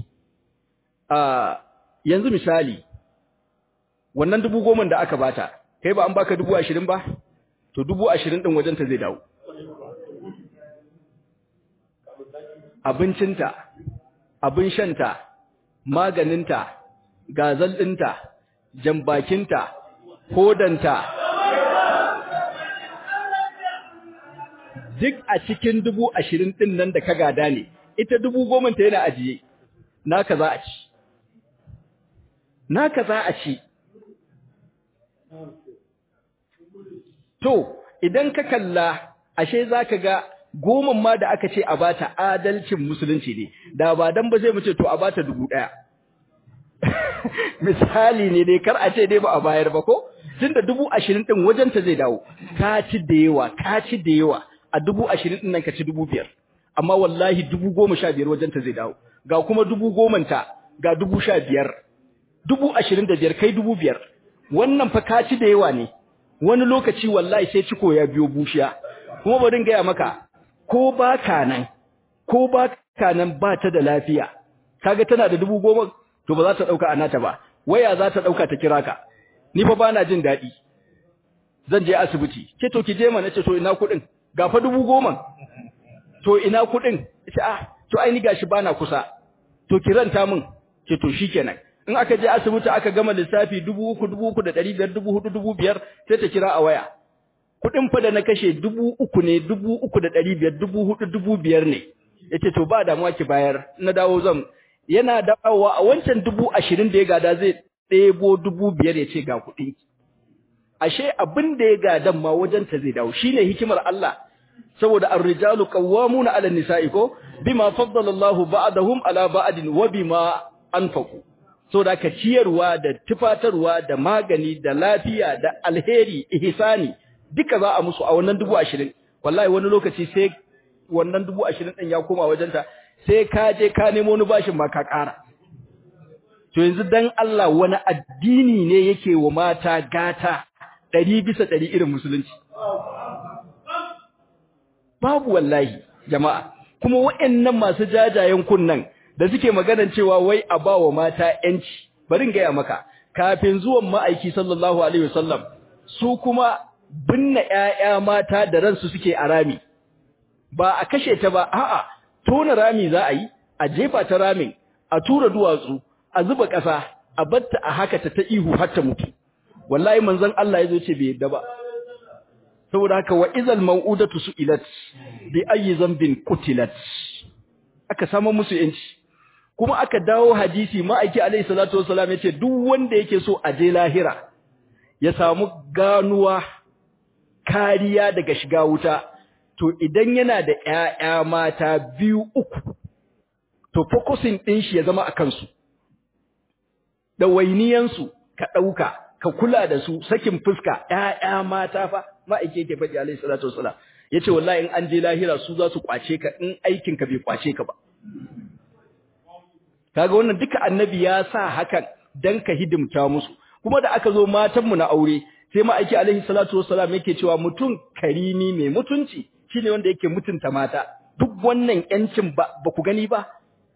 a yanzu misali wannan dubu goma da aka bata kai ba an baka dubu ashirin ba to dubu ashirin ɗin wajenta zai dawo abincinta, abin shanta, maganinta, gazal ɗinta, jambakinta, hodanta, duk a cikin dubu ashirin ɗin nan da ka gada ne, ita dubu gomanta yana ajiye, naka za a ci. Naka za a ci. To, idan ka kalla, ashe za ka ga goman ma da aka ce a bata adalcin musulunci ne da ba dan ba zai mu ce to a bata dubu daya misali ne dai kar a ce dai ba a bayar ba ko tunda dubu ashirin din wajen ta zai dawo ka ci da yawa ka ci da yawa a dubu ashirin din nan ka ci dubu biyar amma wallahi dubu goma sha biyar wajen ta zai dawo ga kuma dubu goman ta ga dubu sha biyar dubu ashirin da biyar kai dubu biyar wannan fa ka ci da yawa ne wani lokaci wallahi sai ciko ya biyo bushiya kuma bari gaya maka ko ba ka nan ko ba ka nan ba ta da lafiya kaga tana da dubu goma to ba za ta dauka anata ba waya za ta dauka ta kira ka ni fa bana jin daɗi zan je asibiti ce to ki je mana ce to ina kuɗin ga fa dubu goma to ina kuɗin ce ah to ai ni gashi bana kusa to ki ranta min ce to shikenan in aka je asibiti aka gama lissafi dubu uku dubu uku da ɗari biyar dubu hudu dubu biyar sai ta kira a waya kuɗin fa da na kashe dubu uku ne dubu uku da ɗari biyar dubu hudu dubu biyar ne yace to ba damuwa ki bayar na dawo zan yana dawowa a wancan dubu ashirin da ya gada zai ɗebo dubu biyar ya ce ga kuɗi ashe abin da ya gadan ma wajen ta zai dawo shine hikimar Allah saboda ar-rijalu qawwamuna 'ala an-nisa'i ko bima faddala Allahu ba'dahum 'ala ba'din wa bima anfaqu saboda ka ciyarwa da tufatarwa da magani da lafiya da alheri ihsani duka za a musu a wannan dubu ashirin wallahi wani lokaci sai wannan dubu ashirin ɗin ya koma wajenta sai ka je ka nemo wani bashin ma ka ƙara to yanzu dan Allah wani addini ne yake wa mata gata ɗari bisa ɗari irin musulunci babu wallahi jama'a kuma waɗannan masu jajayen kunnan da suke maganan cewa wai a ba wa mata ‘yanci bari gaya maka kafin zuwan ma'aiki sallallahu alaihi wasallam su kuma binne ‘ya'ya mata da ransu suke a rami ba a kashe ta ba a'a tona rami za a yi a jefa ta ramin a tura duwatsu a zuba ƙasa a batta a haka ta ta ihu har ta mutu wallahi manzon Allah ya zo ce bai yadda ba saboda haka wa izal mau'udatu su'ilat bi ayyi zambin qutilat aka samu musu yanci kuma aka dawo hadisi ma'aiki alaihi salatu wassalam yace duk wanda yake so a je lahira ya samu ganuwa kariya daga shiga wuta to idan yana da ƴaƴa mata biyu uku to focusing din shi ya zama akan su da wainiyan su ka dauka ka kula da su sakin fuska ƴaƴa mata fa ma'aike yake faɗi alaihi salatu wassalam yace wallahi in an je lahira su za su kwace ka in aikin ka bai kwace ka ba kaga wannan duka annabi ya sa hakan dan ka hidimta musu kuma da aka zo matan mu na aure sai ma'aiki alaihi salatu wassalam yake cewa mutum karimi mai mutunci shine wanda yake mutunta mata duk wannan yancin ba ba ku gani ba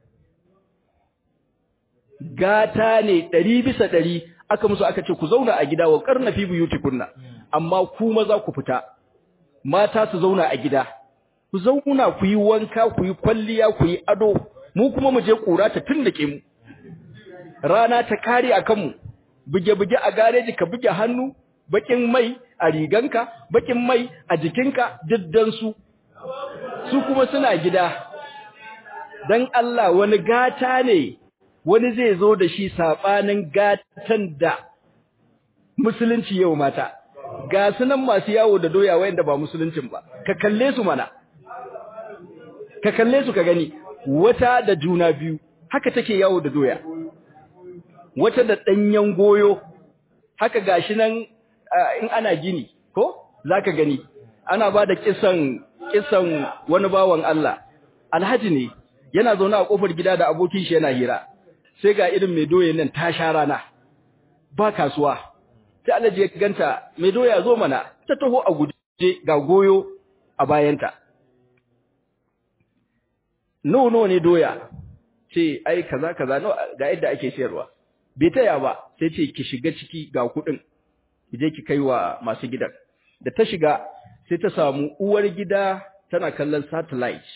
gata ne ɗari bisa ɗari aka musu aka ce ku zauna a gida wa karna fi buyutikunna amma ku maza ku fita mata su zauna a gida ku zauna ku yi wanka ku yi kwalliya ku yi ado mu kuma mu je kura ta tundake mu rana ta kare a kanmu buge-buge a gareji ka buge hannu bakin mai a riganka bakin mai a jikinka diddan su su kuma suna gida dan Allah wani gata ne wani zai zo da shi sabanin gatan da musulunci yau mata ga sunan masu yawo da doya wayanda ba musuluncin ba ka kalle su mana ka kalle su ka gani wata da juna biyu haka take yawo da doya wata da danyen goyo haka gashi nan in ana gini ko zaka gani ana bada kisan kisan wani bawan Allah alhaji ne yana zaune a kofar gida da abokin shi yana hira sai ga irin mai doya nan ta sha rana ba kasuwa sai alhaji ya ganta mai doya zo mana ta taho a guje ga goyo a bayanta no no ne doya ce ai kaza kaza no ga yadda ake sayarwa bai taya ba sai ce ki shiga ciki ga kudin ki je ki kai wa masu gidan da ta shiga sai ta samu uwar gida tana kallon satellite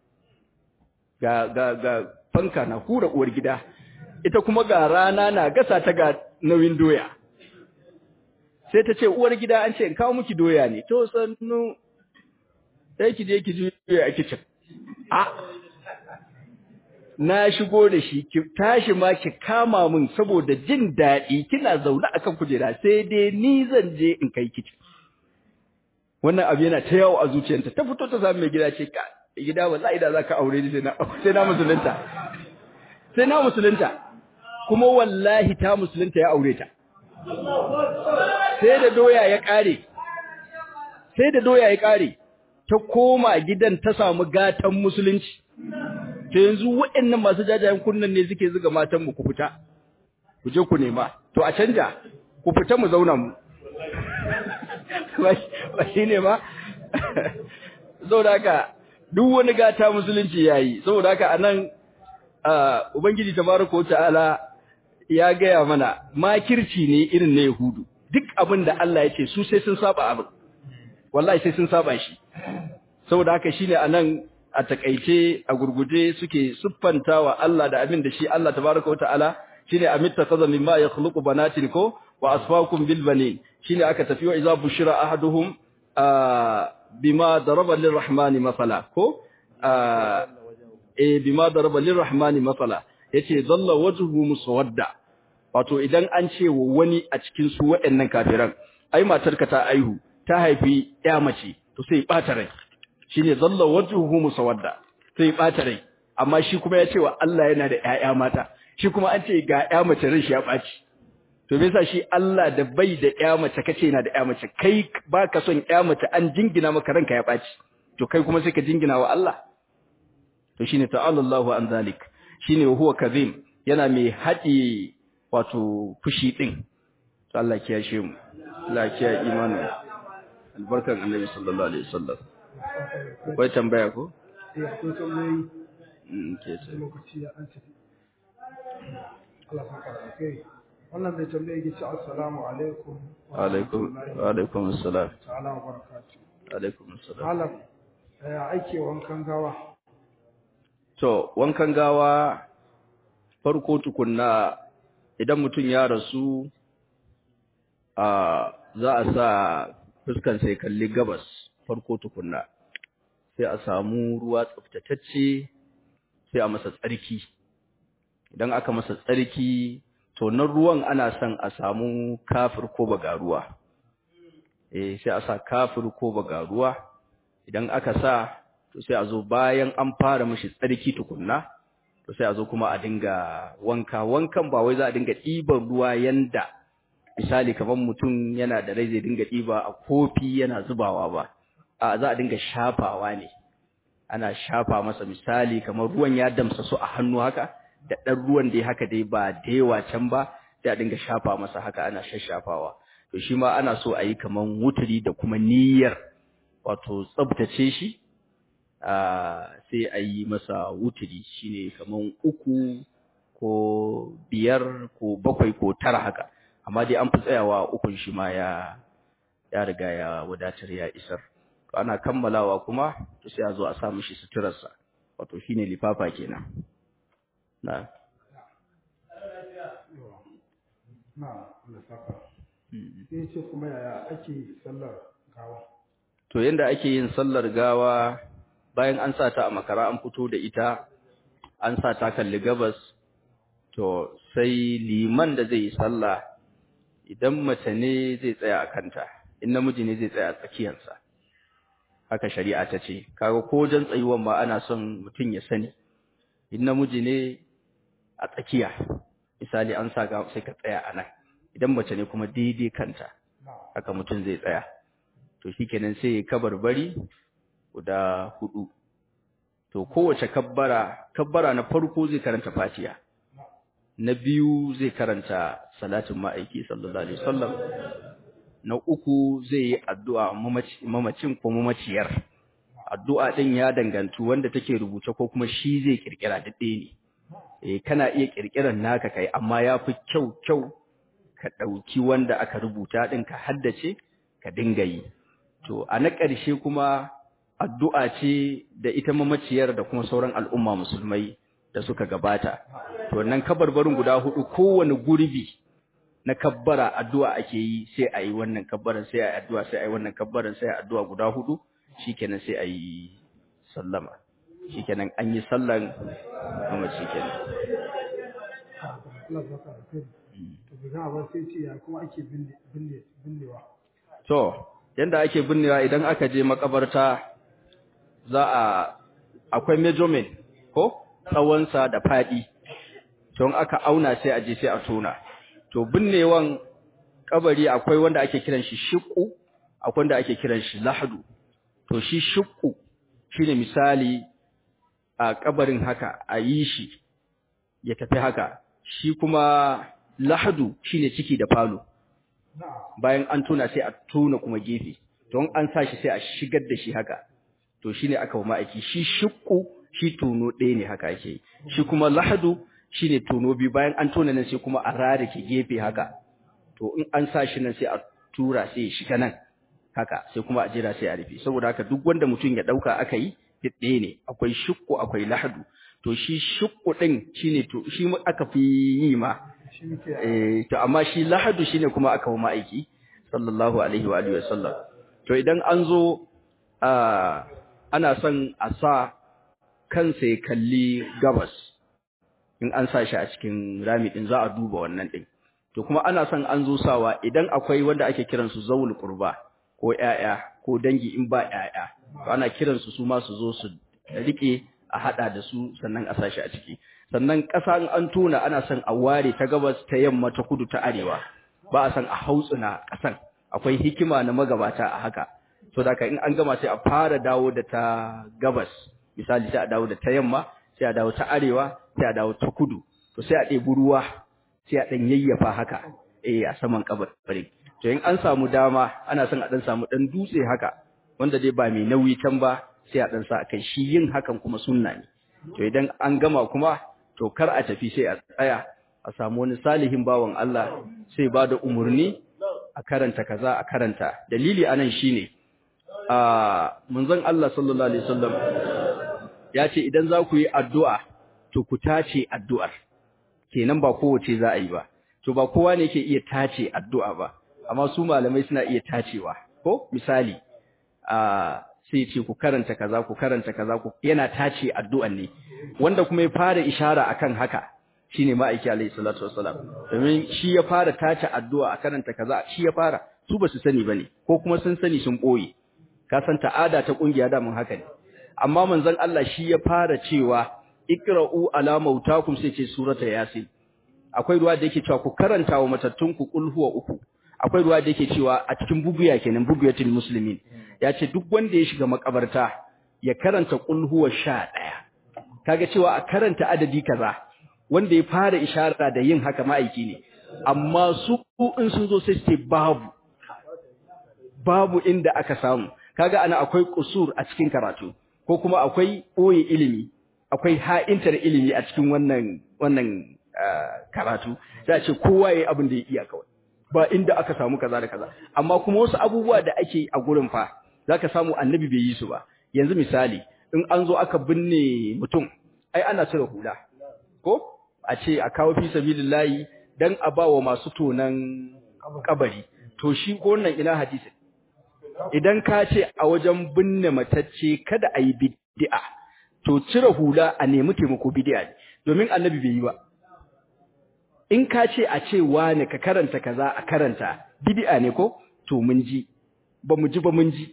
ga ga ga fanka na hura uwar gida ita kuma ga rana na gasa ta ga nauyin doya sai ta ce uwar gida an ce in kawo miki doya ne to sannu sai ki je ki juya a kitchen a na shigo da shi ki tashi ma ki kama min saboda jin daɗi kina zaune akan kujera sai dai ni zan je in kai kici wannan abu yana ta yawo a zuciyarta ta fito ta samu mai gida ce ka gida wallahi da zaka aure ni sai na sai na musulunta sai na musulunta kuma wallahi ta musulunta ya aure ta sai da doya ya kare sai da doya ya kare ta koma gidan ta samu gatan musulunci to yanzu waɗannan masu jajayen kunnan ne suke zuga matan mu ku fita ku je ku nema to a canja ku fita mu zauna mu ba shi ne ba saboda haka duk wani gata musulunci yayi saboda haka anan ubangiji tabaraka wa ta'ala ya gaya mana makirci ne irin na yahudu duk abin da Allah ya ce su sai sun saba abin wallahi sai sun saba shi saboda haka shine anan a takaice a gurguje suke siffantawa Allah da abin da shi Allah tabaraka wataala shine amitta kaza mimma yakhluqu banatin ko wa asfaakum bil banin shine aka tafi wa idza bushira ahaduhum bima daraba lirrahmani masala ko eh bima daraba lirrahmani masala yace dalla wajhu muswadda wato idan an ce wa wani a cikin su waɗannan kafiran ai matarka ta aihu ta haifi ya mace to sai bata rai shine dalla wajhuhu muswadda sai bata rai amma shi kuma ya ce wa Allah yana da ƴaƴa mata shi kuma an ce ga ƴa mace ran shi ya baci to me yasa shi Allah da bai da ƴa mace kace yana da ƴa mace kai baka son ƴa mace an jingina maka ranka ya baci to kai kuma sai ka jingina wa Allah to shine ta'ala Allahu an zalik shine huwa kazim yana mai haɗi wato fushi din to Allah ya shi mu Allah ya imanin albarkan Annabi sallallahu alaihi wasallam wai tambaya ko eh akwai tambayoyi mm ke ce lokaci ya an tafi Allah ya fara kai wannan bai tambaye ki ce assalamu alaikum wa alaikum wa alaikum assalam ta'ala wa barakatuh alaikum assalam malam ya aike wankan gawa to wankan gawa farko tukunna idan mutum ya rasu a za a sa fuskan sai kalli gabas farko tukunna sai a samu ruwa tsaftatacce sai a masa tsarki idan aka masa tsarki to nan ruwan ana son a samu kafir ko bagaruwa eh sai a sa kafir ko bagaruwa idan aka sa to sai a zo bayan an fara mishi tsarki tukunna to sai a zo kuma a dinga wanka wankan ba wai za a dinga ɗiban ruwa yanda misali kamar mutum yana da rai zai dinga ɗiba a kofi yana zubawa ba a za a dinga shafawa ne ana shafa masa misali kamar ruwan ya damsa su a hannu haka da ɗan ruwan dai haka dai ba da yawa can ba sai a dinga shafa masa haka ana shashafawa to shi ma ana so a yi kamar wuturi da kuma niyyar wato tsabtace shi sai a yi masa wuturi shine kamar uku ko biyar ko bakwai ko tara haka amma dai an fi tsayawa ukun shi ma ya ya riga ya wadatar ya isar to ana kammalawa kuma to sai a zo a sa mishi suturarsa wato shine lifafa kenan na na Allah saka sai ce kuma yaya ake sallar gawa to yanda ake yin sallar gawa bayan an sa ta a makara an fito da ita an sa ta kalli gabas to sai liman da zai yi sallah idan mace ne zai tsaya a kanta in namiji ne zai tsaya a tsakiyarsa haka shari'a ta ce kaga ko jan tsayuwan ma ana son mutum ya sani in namiji ne a tsakiya misali an sa ga sai ka tsaya a nan idan mace ne kuma daidai kanta haka mutum zai tsaya to shikenan sai ya kabarbari guda hudu to kowace kabbara kabbara na farko zai karanta fatiha na biyu zai karanta salatin ma'aiki sallallahu alaihi wasallam na uku zai yi addu'a mamacin ko mamaciyar addu'a din ya dangantu wanda take rubuce ko kuma shi zai kirkira daɗe ne eh kana iya kirkiran naka kai amma yafi kyau kyau ka dauki wanda aka rubuta din ka haddace ka dinga yi to a na ƙarshe kuma addu'a ce da ita mamaciyar da kuma sauran al'umma musulmai da suka gabata to wannan kabarbarin guda hudu kowane gurbi na kabbara addu'a ake yi sai a yi wannan kabbaran sai a yi addu'a sai a yi wannan kabbaran sai a yi addu'a guda hudu shikenan sai a yi sallama shikenan an yi sallan mamaci kenan Allah saka da kai to bigan abin sai ce ya kuma ake binne binne binnewa to yanda ake binnewa idan aka je makabarta za a akwai measurement ko tsawonsa da faɗi to in aka auna sai a je sai a tona to binnewan kabari akwai wanda ake kiran shi shiqqu akwai wanda ake kiran shi lahadu to shi shiqqu shine misali a kabarin haka a yi shi ya tafi haka shi kuma lahadu shine ciki da falo bayan an tona sai a tona kuma gefe don an sa shi sai a shigar da shi haka to shine aka wa ma'aiki shi shukku shi tono ɗaya ne haka ake yi shi kuma lahadu shine tono biyu bayan an tona nan sai kuma a rarake gefe haka to in an sa shi nan sai a tura sai ya shiga nan haka sai kuma a jira sai a rufe saboda haka duk wanda mutum ya dauka aka yi ɗaya ne akwai shukku akwai lahadu to shi shukku din shine to shi aka fi yi ma eh to amma shi lahadu shine kuma aka wa ma'aiki sallallahu alaihi wa alihi wasallam to idan an zo a ana son a sa kansa ya kalli gabas in an sa shi a cikin rami din za a duba wannan din to kuma ana son an zo sawa idan akwai wanda ake kiransu zawul qurba ko ƴaƴa ko dangi in ba ƴaƴa to ana kiransu su ma su zo su rike a hada da su sannan a sashi a ciki sannan ƙasa in an tona ana son a ware ta gabas ta yamma ta kudu ta arewa ba a son a hautsuna ƙasan akwai hikima na magabata a haka so da in an gama sai a fara dawo da ta gabas misali sai a dawo da ta yamma sai a dawo ta arewa sai a dawo ta kudu to sai a ɗebi ruwa sai a ɗan yayyafa haka eh a saman kabarin to in an samu dama ana son a ɗan samu ɗan dutse haka wanda dai ba mai nauyi can ba sai a ɗan sa kai shi yin hakan kuma sunna ne to idan an gama kuma to kar a tafi sai a tsaya a samu wani salihin bawan Allah sai ba da umarni a karanta kaza a karanta dalili anan shine a munzon Allah sallallahu alaihi wasallam ya ce idan za ku yi addu'a to ku tace addu'ar kenan ba kowace za a yi ba to ba kowa ne yake iya tace addu'a ba amma su malamai suna iya tacewa ko misali a sai ce ku karanta kaza ku karanta kaza ku yana tace addu'an ne wanda kuma ya fara ishara akan haka shine ma'aiki alayhi salatu wassalam domin shi ya fara tace addu'a a karanta kaza shi ya fara su ba su sani bane ko kuma sun sani sun boye ka san ta'ada ta kungiya da mun haka ne amma manzon Allah shi ya fara cewa iqra'u ala mautakum sai ce surata yasin akwai ruwa da yake cewa ku karanta wa matattun ku qul huwa uku akwai ruwa da yake cewa a cikin buguya kenan buguyatul muslimin ya ce duk wanda ya shiga makabarta ya karanta qul huwa 11 kaga cewa a karanta adadi kaza wanda ya fara ishara da yin haka ma'aiki ne amma su in sun zo sai su ce babu babu inda aka samu kaga ana akwai kusur a cikin karatu ko kuma akwai ɓoye ilimi akwai ha'intar ilimi a cikin wannan wannan karatu sai a ce kowa yayi abin da ya iya kawai ba inda aka samu kaza da kaza amma kuma wasu abubuwa da ake a gurin fa zaka samu annabi bai yi su ba yanzu misali in an zo aka binne mutum ai ana cire hula ko a ce a kawo fi sabilillahi dan a bawa masu tonan kabari to shi ko wannan ina hadisi idan ka ce a wajen binne matacce kada a yi bid'a to cire hula a nemi taimako bid'a ne domin annabi bai yi ba in ka ce a ce wane ka karanta kaza a karanta bid'a ne ko to mun ji ba mu ji ba mun ji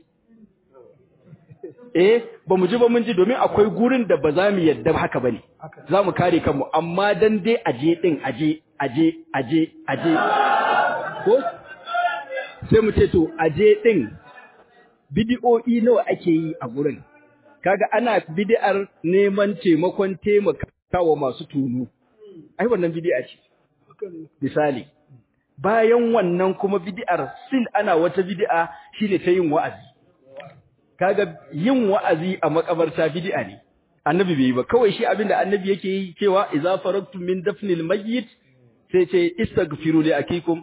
eh ba mu ji ba mun ji domin akwai gurin da ba za mu yadda haka bane za mu kare kanmu amma dan dai aje din aje aje aje aje ko sai mu ce to aje din bidi'o'i nawa ake yi a gurin kaga ana bid'ar neman taimakon taimakawa masu tunu ai wannan bid'a ce misali bayan wannan kuma bid'ar sil ana wata bid'a shine ta yin wa'azi kaga yin wa'azi a makabarta bid'a ne annabi bai yi ba kawai shi abinda annabi yake yi cewa idza faragtum min dafnil mayyit sai ce istaghfiru li akikum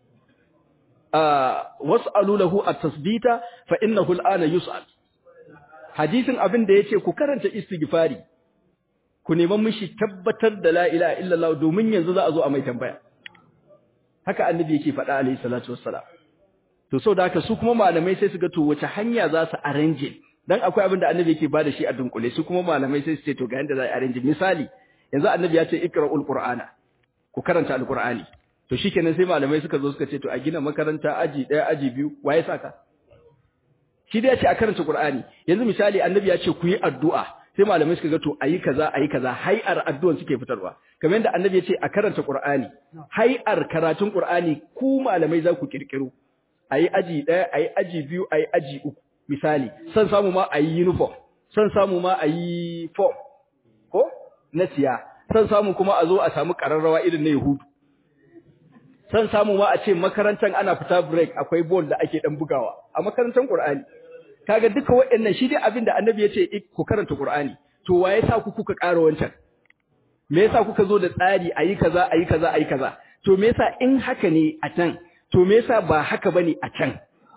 was'alu lahu at-tasbita fa innahu al-ana yus'al hadisin abin da yace ku karanta istighfari ku neman mishi tabbatar da la ilaha illallah domin yanzu za a zo a mai tambaya haka annabi yake faɗa alayhi salatu wassalam to so da haka su kuma malamai sai su ga to wace hanya za su arrange dan akwai abin da annabi yake bada shi a dunkule su kuma malamai sai su ce to ga yanda za a arrange misali yanzu annabi ya ce ikra'ul qur'ana ku karanta alqur'ani to shikenan sai malamai suka zo suka ce to a gina makaranta aji daya aji biyu waye saka shi da ya ce a karanta qur'ani yanzu misali annabi ya ce ku yi addu'a sai malamai suka ga to ayi kaza ayi kaza hay'ar addu'an suke fitarwa kamar yadda annabi ya ce a karanta qur'ani hay'ar karatun qur'ani ku malamai za ku kirkiro ayi aji daya ayi aji biyu ayi aji uku misali san samu ma ayi uniform san samu ma ayi form ko na siya san samu kuma a zo a samu kararrawa irin na yahudu san samu ma a ce makarantar ana fita break akwai ball da ake dan bugawa a makarantar Qur'ani kaga duka waɗannan shi dai abin da Annabi ya ce ku karanta Qur'ani to waye sa ku kuka ƙara wancan me yasa kuka zo da tsari ayi kaza ayi kaza ayi kaza to me yasa in haka ne a can to me yasa ba haka bane a can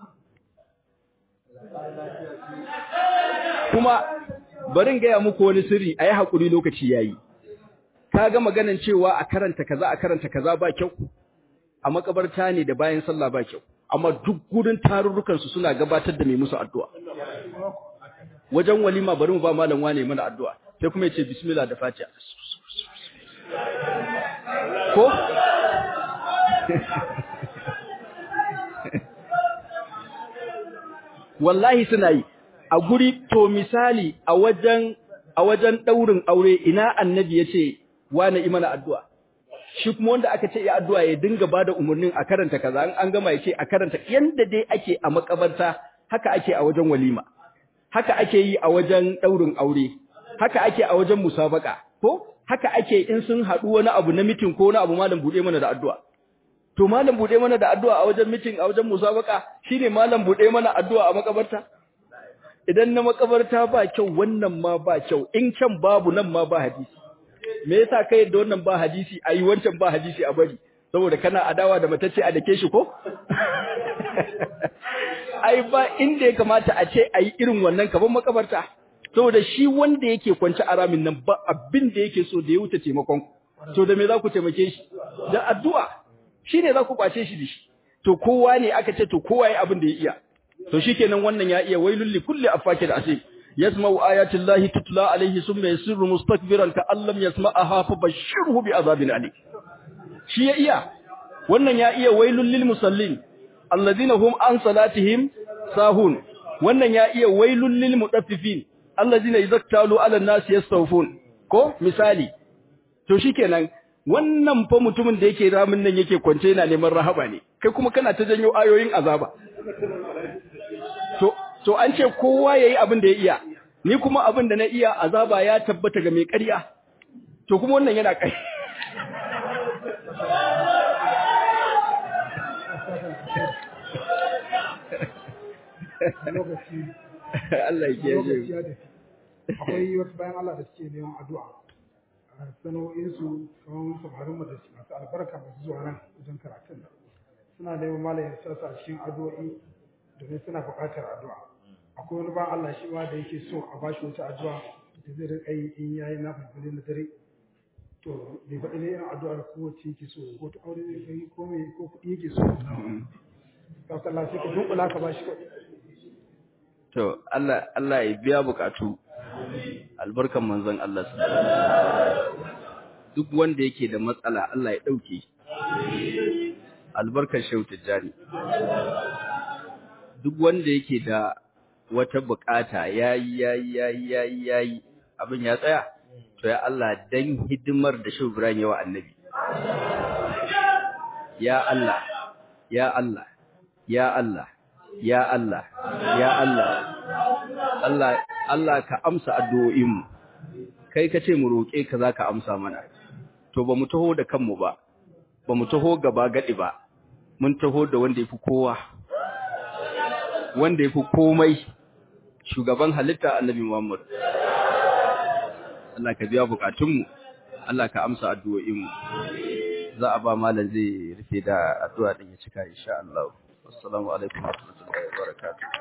kuma barin gaya muku wani sirri ayi hakuri lokaci yayi kaga maganan cewa a karanta kaza a karanta kaza ba kyau a makabarta ne da bayan sallah ba kyau amma duk gurin tarurrukan su suna gabatar da mai musu addu'a wajen walima bari mu ba malam wane mana addu'a sai kuma yace bismillah da fatiha ko wallahi suna yi a guri to misali a wajen a wajen daurin aure ina annabi yace wane imana addu'a shi kuma wanda aka ce ya addu'a ya dinga bada umarnin a karanta kaza an an gama yace a karanta yanda dai ake a makabarta haka ake a wajen walima haka ake yi a wajen daurin aure haka ake a wajen musabaka ko haka ake in sun haɗu wani abu na mitin ko wani abu malam bude mana da addu'a to malam bude mana da addu'a a wajen mitin a wajen musabaka shine malam bude mana addu'a a makabarta idan na makabarta ba kyau wannan ma ba kyau in can babu nan ma ba hadisi me yasa kai da wannan ba hadisi ayi wancan ba hadisi a bari saboda kana adawa da matacce a dake shi ko ai ba inda ya kamata a ce ayi irin wannan kaban makabarta saboda shi wanda yake kwance a ramin nan ba abin da yake so da ya wuce taimakon to da me za ku taimake shi da addu'a shine za ku kwace shi da shi to kowa ne aka ce to kowa yayi abin da ya iya to shikenan wannan ya iya wailul li kulli afakin asif yasma'u ayati llahi tutla alayhi summa yasirru mustakbiran ka allam yasma'aha fa bashirhu bi azabin alim shi ya iya wannan ya iya wailul lil musallin alladhina hum an salatihim sahun wannan ya iya wailul lil mutaffifin alladhina idza ala an-nasi yastawfun ko misali to shikenan wannan fa mutumin da yake ramin nan yake kwance yana neman rahaba ne kai kuma kana ta janyo ayoyin azaba to to an ce kowa yayi abin da ya iya ni kuma abin da na iya azaba ya tabbata ga mai ƙarya to kuma wannan yana kai lokaci Allah ya lokaci kiyaye ya tafi akwai wasu bayan Allah da suke neman addu'a a sana'o'insu kamar samarin da masu albarka masu zuwa nan wajen karatun nan suna neman malayin sassa a cikin addu'o'i domin suna buƙatar addu'a akwai wani bayan Allah shi ma da yake so a bashi wata addu'a da zai riƙa yi in yayi na fulfuli na dare to bai faɗi ne irin addu'ar kowace yake so ko ta aure ne kai ko me ko kuɗi yake so ka kalla sai ka dunkula ka bashi kuɗi to Allah Allah ya biya bukatu albarkan manzon Allah sallallahu alaihi wasallam duk wanda yake da matsala Allah ya dauke albarkar shehu tijjani duk wanda yake da wata bukata yayi yayi yayi yayi yayi abin ya tsaya to ya Allah dan hidimar da shehu Ibrahim yawa annabi ya Allah ya Allah ya Allah ya Allah ya Allah Allah Allah ka amsa addu'o'inmu kai kace mu roke ka zaka amsa mana to ba mu taho da kanmu ba ba mu taho gaba gadi ba mun taho da wanda yafi kowa wanda yafi komai shugaban halitta annabi Muhammad Allah ka biya bukatunmu Allah ka amsa addu'o'inmu za a ba malam zai rufe da addu'a din ya cika insha Allah assalamu alaikum wa rahmatullahi wa barakatuh